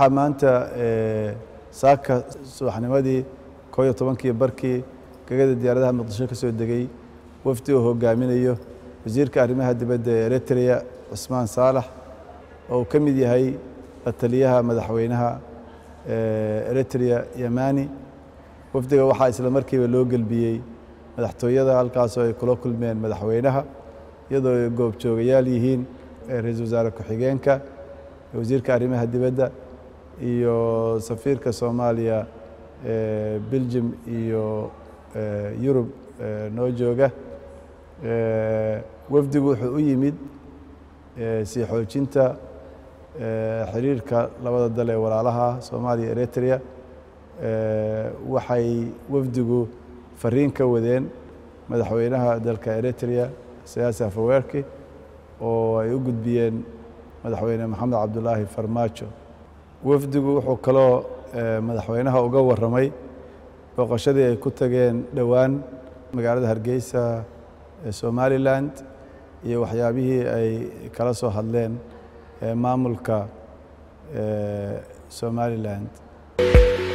waxaa maanta saaka subaxnimadii koo iyo tobankii barkii gegada diyaaradaha muqdisho ka soo degay wafdi uu hogaaminayo wasiirka arrimaha dibadda ee eritrea cusmaan saalax oo uu ka mid yahay la taliyaha madaxweynaha eritrea yamani wafdiga waxaa isla markiiba loo gelbiyey madaxtooyada halkaasoo ay kula kulmeen madaxweynaha iyadoo ay goobjoogayaal yihiin ra-iisul wasaare ku-xigeenka wasiirka arrimaha dibadda iyo safiirka soomaaliya belgium iyo yurub noo jooga wafdigu wuxuu u yimid sii xoojinta xiriirka labada dal ee walaalaha soomaaliya eritrea waxay wafdigu fariin ka wadeen madaxweynaha dalka eritrea siyaasi afaweerki oo ay u gudbiyeen madaxweyne maxamed cabdulaahi farmaajo wafdigu wuxuu kaloo madaxweynaha uga warramay booqashadii ay ku tageen dhowaan magaalada hargeysa ee somalilan iyo waxyaabihii ay kala soo hadleen maamulka somalilan